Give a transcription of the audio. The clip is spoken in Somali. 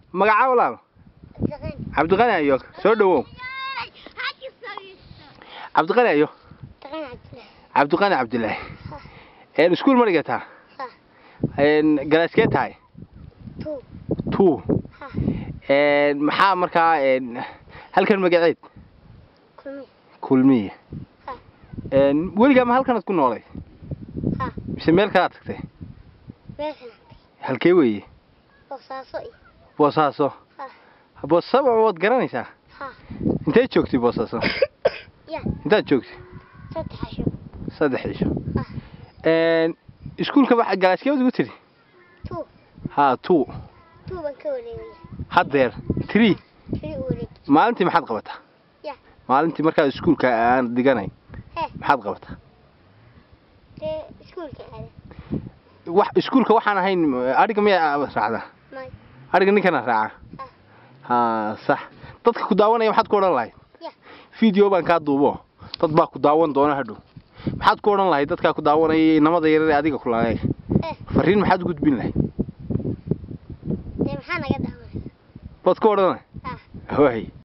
magacaa walaal cabdiqani ayo soo dhawow cabdiqani ayo cabdiqani cabdilaahi een iskuul ma dhigataa een galaaskee tahay two een maxaa markaa een halkan magaceed kulmiye een weligaa ma halkanaad ku noolay mise meel kalaad tagtay halkee weeye boosaaso boosaaso waad garanaysaa intee joogtay boosaaso intaad joogtay saddex cisho een iskuulka waxa galaaskeed ugu tiri ha two haddeer three maalintii maxaad qabataa Ya. maalintii markaad iskuulka aan dhiganayn maxaad qabataa wax iskuulka waxaan ahayn adhiga miyaa raacdaa adhiga ninkana raaca ha sax dadka ku daawanaya maxaad ku odhan lahayd Ya. video baan kaa duubo dad baa ku daawan doona hadhow maxaad ku odhan lahayd dadkaa ku daawanaya inamada yarar ee adiga ku laayay fariin maxaad u gudbin lahayd maxaa naga daawanaysa baad ku odhan lahayd Ah. waay